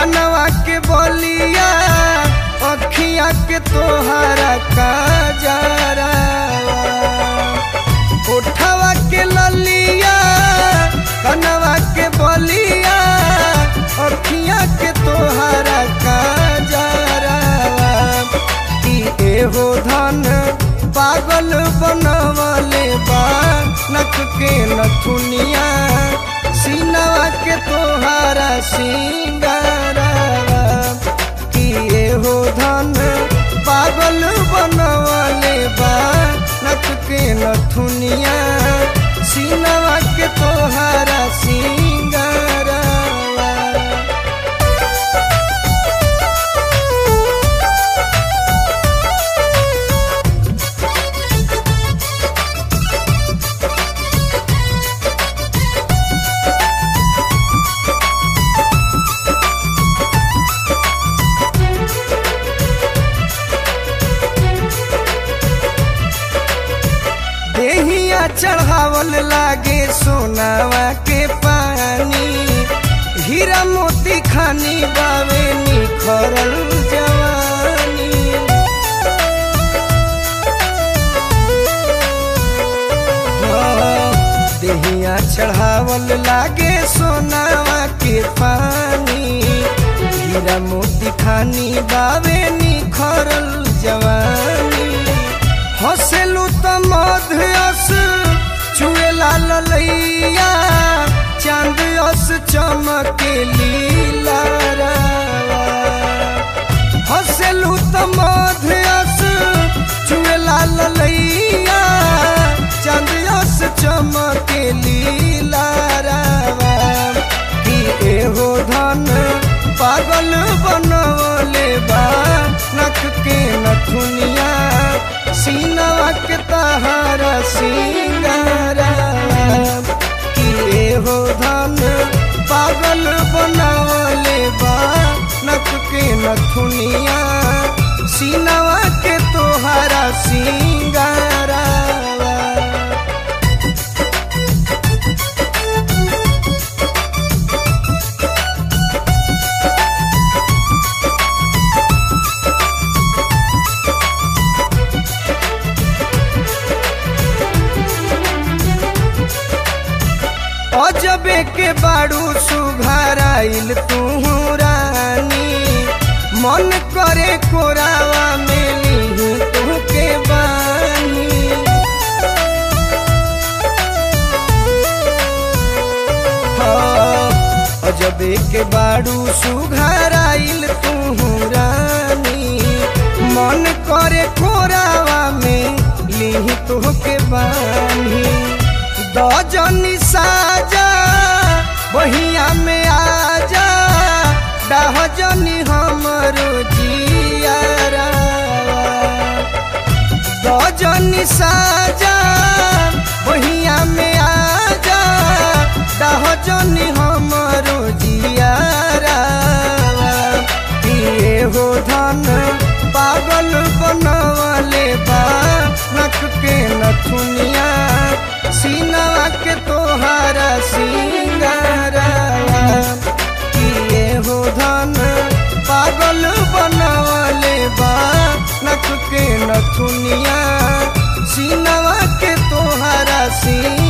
कनवा के बलिया अखिया के तोहरा काजरा उठवा के ललिया कनवा के बलिया अखिया के तोहरा काजरा कि एहो धन पागल बनवले बा नख के नथुनिया सीनवा के तोहारा सिंगारा कि एहो धन पागल बनवले बा नख के नथुनिया सीनवा के तोहारा सिंगारा देहिया चढ़ावल लागे सोनावा के पानी हीरा मोती खानी बावे निखरल जवानी हाँ, देहिया चढ़ावल लागे सोनावा के पानी हीरा मोती खानी बावे निखरल जवानी हसेलू त मध्यस चुए लाल लैया चांद अस चमके लीला हसेलू त मध्यस चुए लाल लैया चांद अस चमके लीला कि एहो धन पागल बनवले बा नख के नथुनिया सीनवा के तहारा सिंगारा कि एहो धन पागल बनवले बा नख के नथुनिया सीनवा के तोहारा सिंगारा अजबे के बाड़ू सुघराइल तू रानी मन करे कोरावा में ली तू के बानी हाँ, अजबे के बाड़ू सुघराइल तू रानी मन करे कोरावा में ली तू के बानी दजनी साजा बहिया में आजा डहजनी हमरो जियारा दजनी साजा बहिया में आजा डहजनी हमरो जियारा किए हो धन पागल बनवले बा नख के नथुनिया सीनवा के तोहारा सिंगारा किए हो धन पागल बनवले बा नख के नथुनिया सीनवा के तोहारा सिंगारा